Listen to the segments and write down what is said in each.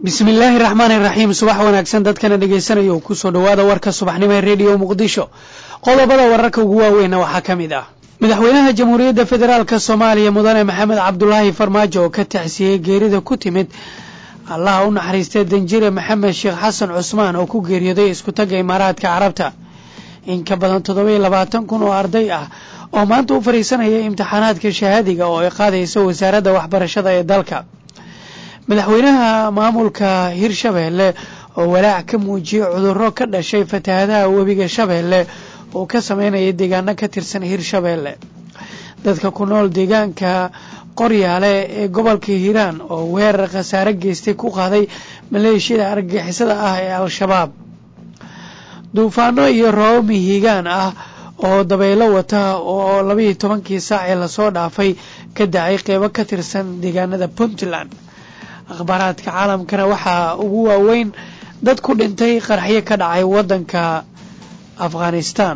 bismi illaahi raxmaani raxiim subax wanaagsan dadkana dhegaysanaya kusoo dhowaada warka subaxnimo ee rediyo muqdisho qodobada wararka ugu waaweynna waxaa ka mid ah madaxweynaha jamhuuriyadda federaalk soomaaliya mudane maxamed cabdulaahi farmaajo oo ka tacsiyey geerida ku timid allaha u naxariistay danjire maxamed sheekh xasan cusmaan oo ku geeriyooday iskutagga imaaraadka carabta in ka badan toddobayo labaatan kun oo arday ah oo maanta u fadhiisanaya imtixaanaadka shahaadiga oo ay qaadayso wasaaradda waxbarashada ee dalka madaxweynaha maamulka hirshabeelle oo walaac ka muujiyey cudurro ka dhashay fatahadaha webiga shabeelle oo ka sameynaya deegaano ka tirsan hirshabeelle dadka ku nool deegaanka qoryaale ee gobolka hiiraan oo weerar khasaare geystay ku qaaday maleeshiyada argagixisada ah ee al-shabaab duufaano iyo roobab mihigaan ah oo dabaylo wata oo labayo tobankii saac ee lasoo dhaafay ka dacay qeybo ka tirsan deegaanada puntland akhbaaraadka caalamkana waxaa ugu waaweyn dad ku dhintay qaraxyo ka dhacay waddanka afghanistan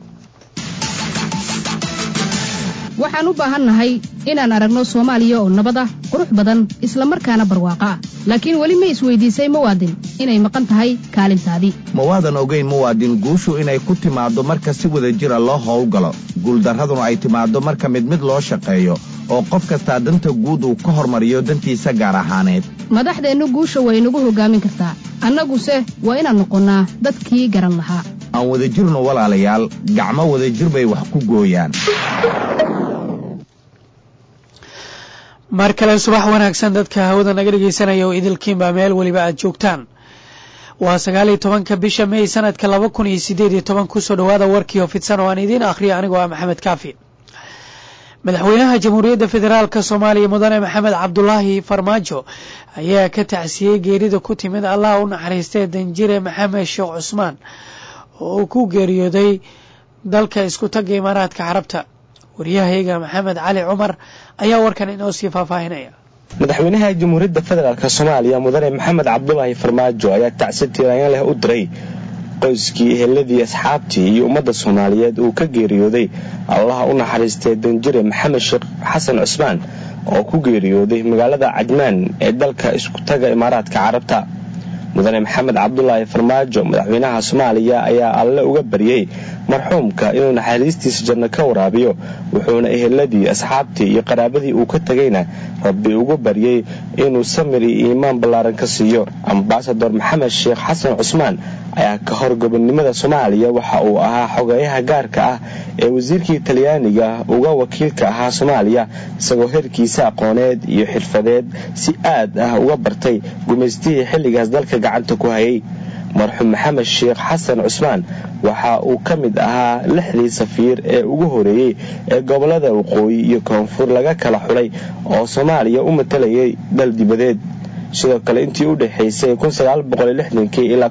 waxaan u baahannahay inaan aragno soomaaliya oo nabad ah qurux badan isla markaana barwaaqo ah laakiin weli ma isweydiisay muwaadin inay maqan tahay kaalintaadii mawaadan ogeyn muwaadin guushu inay ku timaaddo marka si wada jira loo howlgalo guuldarraduna ay timaaddo marka mid mid loo shaqeeyo oo qof kastaa danta guud uu ka hormariyo dantiisa gaar ahaaneed madaxdeennu guusha way nagu hoggaamin kartaa annaguse waa inaan noqonnaa dadkii garan lahaa aan wada jirno walaalayaal gacmo wadajir bay wax ku gooyaan mar kale subax wanaagsan dadka hawada naga dhegaysanaya oo idilkiinbaa meel weliba aad joogtaan waa sagaal iyo tobanka bisha may sanadka laba kun iyo sideed iyo toban kusoo dhowaada warkii oo fidsan oo aan idiin akhriyo anigoo ah maxamed kaafi madaxweynaha jamhuuriyadda federaalk soomaaliya mudane maxamed cabdulaahi farmaajo ayaa ka tacsiyey geerida ku timid allaha u naxariistay danjire maxamed sheekh cusmaan oo uu ku geeriyooday dalka isku tagga imaaraadka carabta waryahayga maxamed cali cumar ayaa warkan inoo sii faahfaahinaya madaxweynaha jamhuuriyadda federaalk soomaaliya mudane maxamed cabdulaahi farmaajo ayaa tacsi tiiraanyan leh u diray qoyskii eheladii asxaabtii iyo ummadda soomaaliyeed uu ka geeriyooday allaha u naxariistay danjire maxamed sheekh xasan cusmaan oo ku geeriyooday magaalada cajmaan ee dalka isku taga imaaraadka carabta mudane maxamed cabdulaahi farmaajo madaxweynaha soomaaliya ayaa alle uga baryey marxuumka inuu naxariistiisa janno ka waraabiyo wuxuuna eheladii asxaabtii iyo qaraabadii uu ka tegayna rabbi ugu baryey inuu samir iyo iimaan ballaaran ka siiyo ambasador maxamed sheekh xasan cusmaan ayaa ka hor gobonnimada soomaaliya waxa uu ahaa xogeeyaha gaarka ah ee wasiirkii talyaaniga uga wakiilka ahaa soomaaliya isagoo heerkiisa aqooneed iyo xirfadeed si aad ah uga bartay gumaystihii xilligaas dalka gacanta ku hayay marxuum maxamed sheekh xasan cusmaan waxa uu ka mid ahaa lixdii safiir ee ugu horeeyey ee gobollada waqooyi iyo koonfur laga kala xulay oo soomaaliya u matalayay dal dibadeed sidoo kale intii u dhexaysay ilaa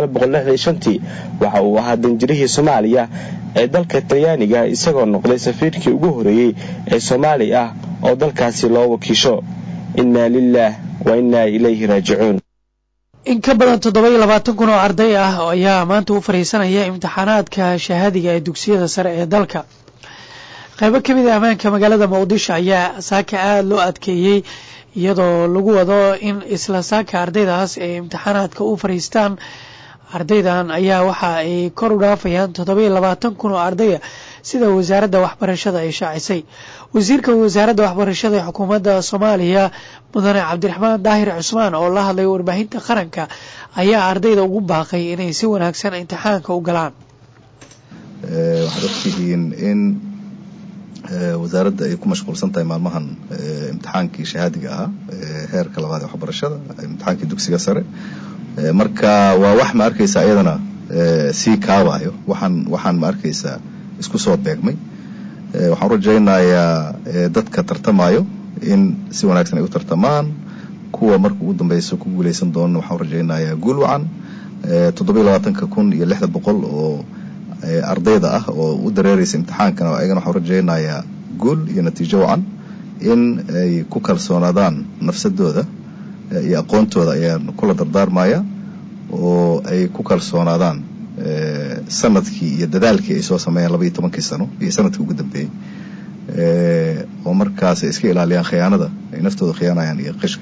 waxa uu ahaa danjirihii soomaaliya ee dalka talyaaniga isagoo noqday safiirkii ugu horeeyey ee soomaali ah oo dalkaasi loo wakiisho innaa lilaah wa innaa ilayhi raajicuun in ka badan toddoba-iyo labaatan kun oo arday ah ayaa maanta u fadhiisanaya imtixaanaadka shahaadiga ee dugsiyada sare ee dalka qaybo ka mid a ammaanka magaalada muqdisho ayaa saaka aada loo adkeeyey iyadoo lagu wado in isla saaka ardaydaas ay imtixaanaadka u fadhiistaan ardaydan ayaa waxa ay kor u dhaafayaan toddoba iyo labaatan kun oo ardaya sida wasaaradda waxbarashada ay shaacisay wasiirka wasaaradda waxbarashada ee xukuumadda soomaaliya mudane cabdiraxmaan daahir cusmaan oo la hadlay warbaahinta qaranka ayaa ardayda ugu baaqay inay si wanaagsan imtixaanka u galaan waxaad ogtihiin in wasaaradda ay ku mashquulsan tahay maalmahan imtixaankii shahaadiga ahaa heerka labaad ee waxbarashada imtixaankii dugsiga sare marka waa wax ma arkaysa iyadana sii kaabayo waxaan waxaan ma arkaysaa isku soo beegmay waxaan u rajaynayaa dadka tartamayo in si wanaagsan ay u tartamaan kuwa marka ugu dambeysa ku guuleysan doona waxaan u rajaynayaa guul wacan toddobiyo labaatanka kun iyo lixda boqol oo ardayda ah oo u dareereysa imtixaankana ayagana waxaan u rajaynayaa guul iyo natiijo wacan in ay ku kalsoonaadaan nafsadooda iyo aqoontooda ayaan kula dardaarmaya oo ay ku kalsoonaadaan sanadkii iyo dadaalkii ay soo sameeyeen labaiyo tobankii sano iyo sanadkii ugu dambeeyey oo markaas ay iska ilaaliyaan khiyaanada ay naftooda khiyaanayaan iyo qishka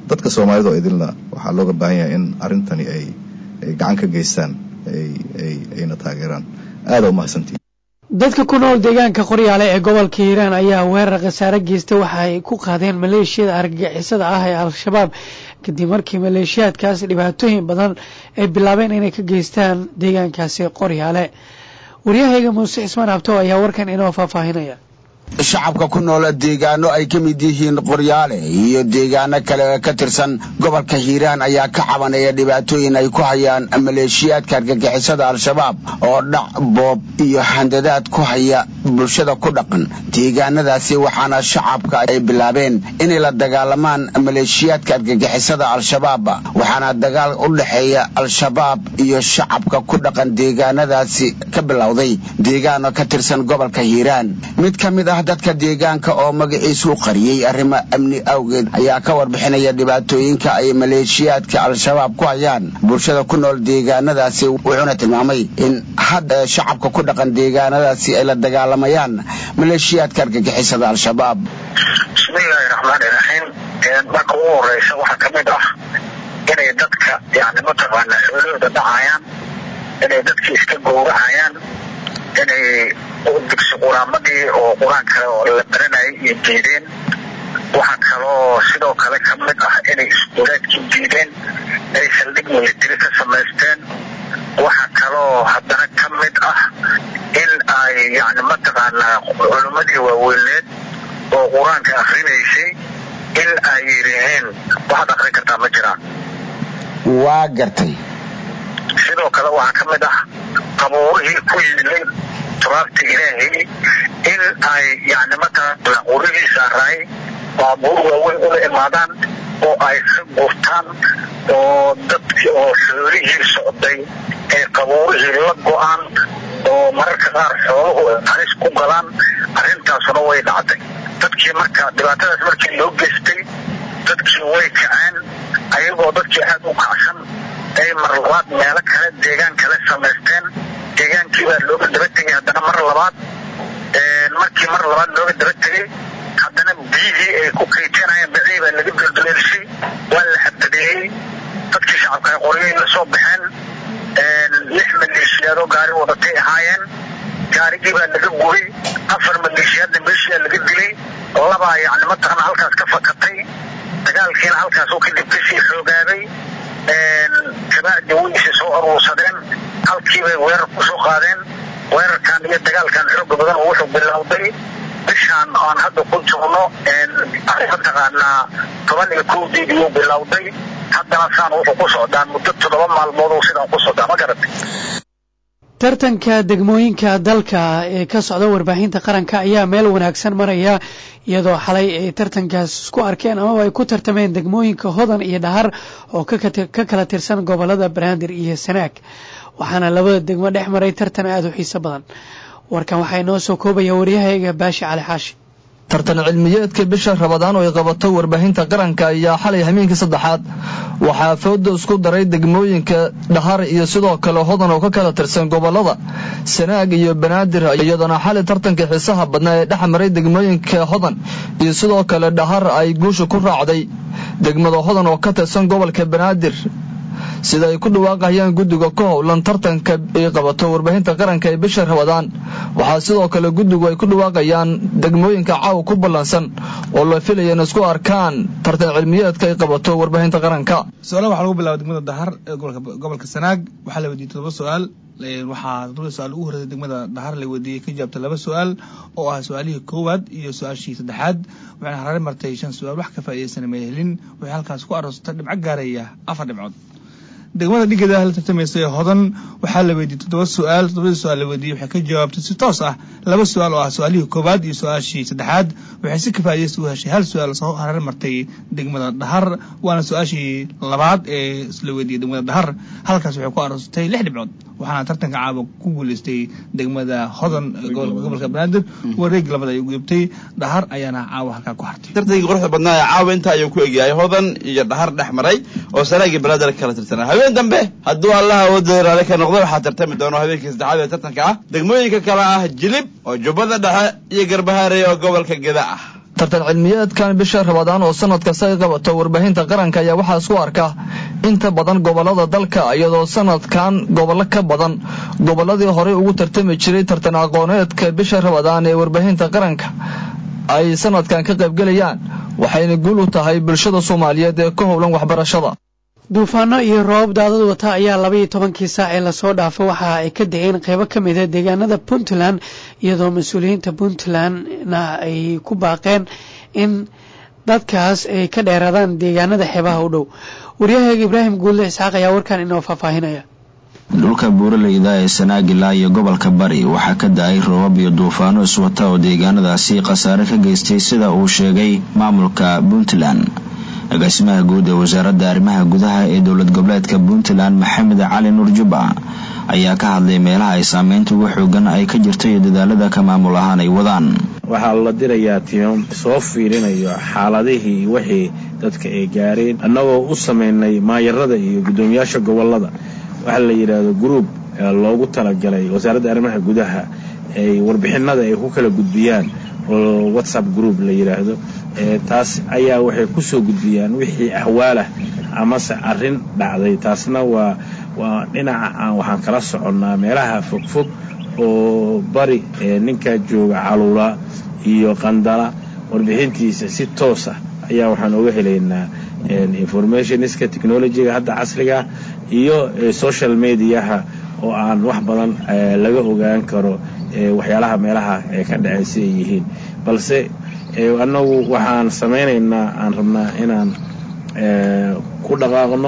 dadka soomaalida oo idilna waxaa looga baahan yahay in arrintani ay ay gacan ka geystaan ay ay ayna taageeraan aada umahadsantihin dadka ku nool deegaanka qoryaale ee gobolka hiiraan ayaa weerar khasaare geystay waxa ay ku qaadeen maleeshiyada argagixisada ah ee al-shabaab kadib markii maleeshiyaadkaas dhibaatooyin badan ay bilaabeen inay ka geystaan deegaankaasi qoryaale waryahayga muuse cismaan abtow ayaa warkan inoo faahfaahinaya shacabka ku nool deegaano ay ka mid yihiin qoryaale iyo deegaano kale oo ka tirsan gobolka hiiraan ayaa ka cabanaya dhibaatooyin ay ku hayaan maleeshiyaadka argagixisada al-shabaab oo dhac boob iyo handadaad ku haya bulshada ku dhaqan deegaanadaasi waxaana shacabka ay bilaabeen inay la dagaalamaan maleeshiyaadka argagixisada al-shabaab waxaana dagaal u dhexeeya al-shabaab iyo shacabka ku dhaqan deegaanadaasi ka bilowday deegaano ka tirsan gobolka hiiraan mid ka mid ah dadka deegaanka oo magaciisu qariyey arrimo amni awgeed ayaa ka warbixinaya dhibaatooyinka ay maleeshiyaadka al-shabaab ku hayaan bulshada ku nool deegaanadaasi wuxuuna tilmaamay in hadda shacabka ku dhaqan deegaanadaasi ay la dagaalamayaan maleeshiyaadka argagixisada al-shabaab bismillaahi raxmaani raxiim marka ugu horeysa waxaa ka mid ah inay dadka yani mataqaana xoolahooda dhacayaan inay dadka iska gowracayaan inay dugsi quraamadii oo qur-aan kale oo la baranayay iyo diideen waxaa kaloo sidoo kale ka mid ah inay iskuulaadkii diideen ay saldhig military ka samaysteen waxaa kaloo haddana ka mid ah in ay yani mataqaanaa culimmadii waaweyneed oo qur-aanka akrinaysay in ay yidhaaheen waxaad akrin kartaa ma jiraan waa gartay sidoo kale waxaa ka mid ah qabuurihii ku yiilay turaabta ilaahay in ay yani mataqaana qurihii saaraay baabuur waaweyn ula imaadaan oo ay ka gurtaan oo dadkii oo xoolihii socday ee qabuurihii la go-aan oo mararka qaar xooluhu halis ku galaan arrintaasuna way dhacday dadkii marka dhibaatadaas markii loo geystay dadkii way kaceen ayagoo dadkii aada u kacsan ay mar labaad meelo kale deegaan kale samaysteen deegaankii baa looga daba tegay haddana mar labaad markii mar labaad looga daba tegay haddana biyihii ay ku kaytanayeen bacii baa laga dulduleelshay waa la xabadeeyey dadkii shacabka ay qoryay la soo baxeen lix maleeshiyaadoo gaari wadatay ahaayeen gaarigii baa laga gubay afar maleeshiyaadna meeshiyaa laga dilay labaa yacni mataqana halkaas ka fakatay dagaalkiina halkaasuu kadib kasii xoogaaday kabacdi waysi soo aruursadeen halkiibay weerar kusoo qaadeen weerarkan iyo dagaalkan xooga badan wuxuu bilowday bishaan aan hadda ku joogno mataqaanaa toban iyo kowdii iyuu bilowday haddana saan wuxuu ku socdaa muddo toddoba maalmood sidaan ku socdaa ma garatay tartanka degmooyinka dalka ee ka socda warbaahinta qaranka ayaa meel wanaagsan maraya iyadoo xalay ay tartankaas isku arkeen amaba ay ku tartameen degmooyinka hodan iyo dhahar oo ka kala tirsan gobolada banaadir iyo sanaag waxaana labada degmo dhex maray tartan aada u xiiso badan warkan waxaa inoo soo koobaya waryahayga baashi cali xaashi tartan cilmiyeedka bisha rabadaan oo ay qabato warbaahinta qaranka ayaa xalay hameenkii saddexaad waxaa fooda isku daray degmooyinka dhahar iyo sidoo kale hodan oo ka kala tirsan gobolada sanaag iyo banaadir iyadoona xalay tartanka xiisaha badnaa ee dhex maray degmooyinka hodan iyo sidoo kale dhahar ay guusha ku raacday degmada hodan oo ka tirsan gobolka banaadir sida ay ku dhawaaqayaan guddiga ka howlan tartanka ay qabato warbaahinta qaranka ee bisha rabadaan waxaa sidoo kale guddigu ay ku dhawaaqayaan degmooyinka caawa ku ballansan oo la filaya in isku arkaan tartan cilmiyeedka ay qabato warbaahinta qaranka su-aalaha waxaa lagu bilaaba degmada dahar ee gobolka sanaag waxaa la weydiiyey todoba su-aal waxaa todoba su-aal ugu horreysay degmada dahar la weydiiyey ka jawaabta laba su-aal oo ah su-aalihii koowaad iyo su-aashii saddexaad waxayna haraare martay shan su-aal wax ka faa'iidaysana may helin waxay halkaas ku aroostay dhibco gaaraya afar dhibcood degmada dhigeeda la tartamaysa ee hodan waxaa la weydiiyey toddoba su-aal toddobadii su-aal la weydiiyey waxay ka jawaabtay si toos ah laba su-aal oo ah su-aalihii koowaad iyo su-aashii saddexaad waxay si kafaa'idaysta u heshay hal su-aal soo hareer martay degmada dhahar waana su-aashii labaad ee la weydiiyey degmada dhahar halkaas waxay ku aroostay lix dhibcood waxaana tartanka caawa ku guuleystay degmada hodan gobolka banaadir wareeg labada ay gudubtay dhahar ayaana caawa halkaa ku hartay tartankii quruxda badnaa ee caawa inta ayuu ku egyahay hodan iyo dhahar dhex maray oo sanaagii banaadir kala tirsanaa habeen dambe hadduu allaha wadda raali ka noqdo waxaa tartami doono habeenkii saddexaad ee tartanka ah degmooyinka kale ah jilib oo jubbada dhexe iyo garbahaarey oo gobolka geda ah tartan cilmiyeedkan bisha rabadaan oo sanad kasta ay qabato warbaahinta qaranka ayaa waxaa isku arka inta badan gobollada dalka iyadoo sanadkan gobollo ka badan gobolladii horey ugu tartami jiray tartan aqooneedka bisha rabadaan ee warbaahinta qaranka ay sanadkan ka qaybgelayaan waxayna guul u tahay bulshada soomaaliyeed ee ka howlan waxbarashada duufaano iyo roobab daadad wata ayaa labaiyo tobankii saac ee lasoo dhaafay waxa ay ka degeen qeybo ka mida deegaanada puntland iyadoo mas-uuliyiinta puntlandna ay ku baaqeen in dadkaas ay ka dheeraadaan deegaanada xeebaha u dhow waryahaga ibraahim guulle isxaaq ayaa warkan inoo faahfaahinaya dhulka buuraleyda ee sanaagila iyo gobolka bari waxaa ka da-ay roobab iyo duufaano iswata oo deegaanadaasi khasaare ka geystay sida uu sheegay maamulka puntland agaasimaha guud ee wasaaradda arrimaha gudaha ee dowlad goboleedka puntland maxamed cali nuur jubba ayaa ka hadlay meelaha ay saameynta ugu xoogan ay ka jirto iyo dadaalada ka maamul ahaan ay wadaan waxaa la dirayaa tiimam soo fiirinayo xaaladihii wixii dadka ay gaareen annagoo u samaynay maayarada iyo guddoomiyaasha gobolada waxaa la yidhaahdo gruub loogu talagalay wasaaradda arrimaha gudaha ay warbixinada ay ku kala gudbiyaan oo whatsapp group la yidhaahdo taas ayaa waxay kusoo gudbiyaan wixii ahwaalah amase arrin dhacday taasna waa waa dhinaca aan waxaan kala soconnaa meelaha fogfog oo bari ninkaa jooga caluula iyo qandala warbixintiisa si toos ah ayaa waxaan oga helaynaa informationska technologyga hadda casriga iyo social mediaha oo aan wax badan laga ogaan karo waxyaalaha meelaha ka dhacay si ay yihiin balse annagu waxaan samaynaynaa aan rabnaa inaan ku dhaqaaqno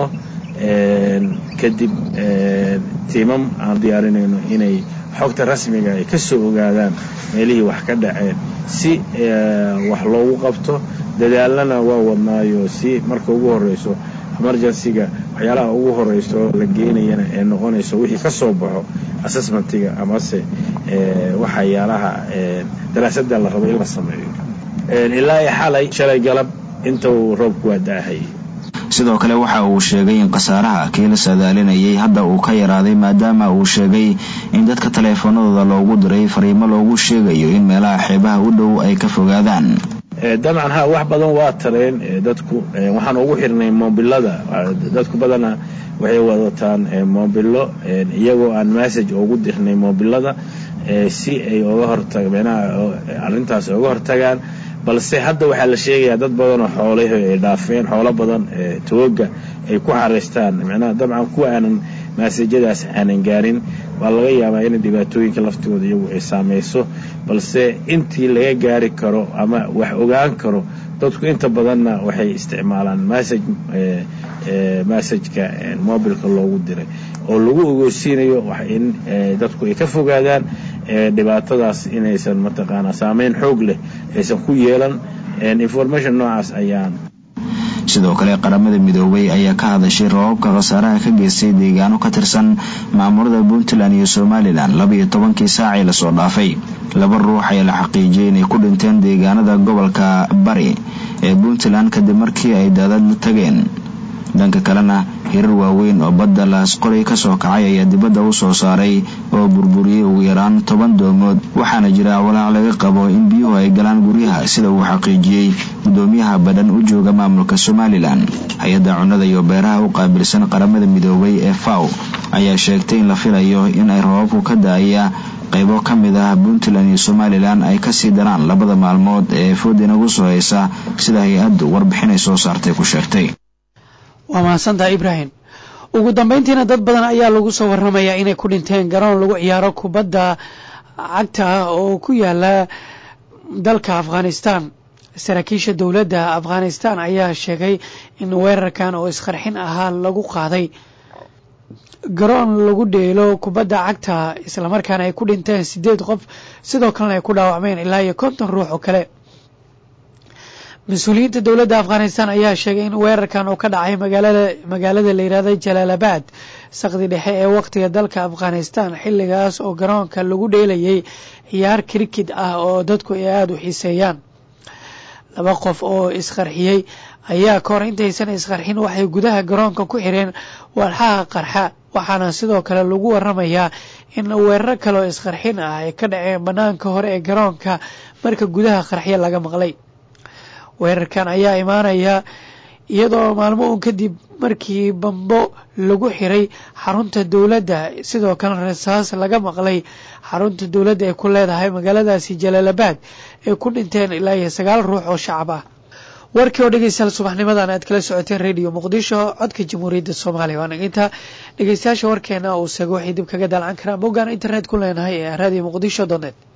kadib tiimam aan diyaarinayno inay xogta rasmiga ay ka soo ogaadaan meelihii wax ka dhaceen si wax loogu qabto dadaalana waa wadnaayo si marka ugu horeyso emergencyga waxyaalaha ugu horeyso la geenayana ee noqonayso wixii ka soo baxo assessmentiga amase waxyaalaha daraasada la rabo in la sameeyo ilaa i xalay shalay galab inta uu roobku waa daahayay sidoo kale waxa uu sheegay in khasaaraha kii la saadaalinayay hadda uu ka yaraaday maadaama uu sheegay in dadka taleefanadooda loogu diray fariimo loogu sheegayo in meelaha xeebaha u dhow ay ka fogaadaan dabcan ha wax badan waa tareen dadku waxaan ugu xirnay moobilada dadku badana waxay wadataan moobilo iyagoo aan message ugu dirnay moobilada si ay oga hortag micnaha arrintaas oga hortagaan balse hadda waxaa la sheegayaa dad badanoo xoolahi ay dhaafeen xoolo badan tooga ay ku xaraystaan micnaha dabcan kuwa aanan maasajadaas aanan gaarin waa laga yaabaa in dhibaatooyinka laftigooda iyagu ay saamayso balse intii laga gaari karo ama wax ogaan karo dadku inta badanna waxay isticmaalaan message messageka mobilka loogu diray oo lagu ogeysiinayo in dadku ay ka fogaadaan dhibaatadaas inaysan mataqaanaa saameyn xoog leh aysan ku yeelan information noocaas ayaan sidoo kale qaramada midoobay ayaa ka hadashay roobabka khasaaraha ka geystay deegaano ka tirsan maamulada puntland iyo somalilan labaiyo tobankii saacii lasoo dhaafay laba ruux ayaa la xaqiijiyay inay ku dhinteen deegaanada gobolka bari ee puntland kadib markii ay daadad la tageen dhanka kalena hirar waaweyn oo badda laasqolay kasoo kacay ayaa dibadda u soo saaray oo burburiyey ugu yaraan toban doomood waxaana jira walaac laga qabo in biyuhu ay galaan guryaha sida uu xaqiijiyey gudoomiyaha badhan u jooga maamulka somalilan hay-adda cunnada iyo beeraha u qaabilsan qaramada midoobay ee faw ayaa sheegtay in la filayo in ay roobabku ka da-aya qaybo ka mid ah puntland iyo somalilan ay kasii daraan labada maalmood ee food inagu soo haysa sida hay-addu warbixinay soo saartay ku sheegtay waa mahadsantaha ibraahim ugu dambeyntiina dad badan ayaa lagu soo warramayaa inay ku dhinteen garoon lagu ciyaaro kubadda cagta ah oo ku yaala dalka afghanistan saraakiisha dowladda afghanistan ayaa sheegay in weerarkan oo isqarxin ahaa lagu qaaday garoon lagu dheelo kubadda cagta islamarkaana ay ku dhinteen sideed qof sidoo kalena ay ku dhaawacmeen ilaa iyo konton ruux oo kale mas-uuliyiinta dowladda afghanistan ayaa sheegay in weerarkan oo ka dhacay magaalada magaalada la yidhahda jalaalabad saqdi dhexe ee waqtiga dalka afghanistan xilligaas oo garoonka lagu dheelayay ciyaar krikid ah oo dadku ay aada u xiiseeyaan laba qof oo isqarxiyey ayaa kahor intaysan isqarxin waxay gudaha garoonka ku xireen walxaha qarxa waxaana sidoo kale lagu waramayaa in weeraro kale oo isqarxin ah ay ka dhaceen bannaanka hore ee garoonka marka gudaha qarxyo laga maqlay weerarkan ayaa imaanaya iyadoo maalmo uun kadib markii bambo lagu xiray xarunta dowladda sidoo kale rasaas laga maqlay xarunta dowladda ay ku leedahay magaaladaasi jalaalabad ay ku dhinteen ilaa iyo sagaal ruux oo shacab ah warkii oo dhegeystayaal subaxnimadan aad kala socoteen radio muqdisho codka jamhuuriyadda soomaaliya waa naginta dhegeystayaasha warkeena uu sago waxay dib kaga daalcan karaan boggaan internet ku leenahay ee radio muqdisho donet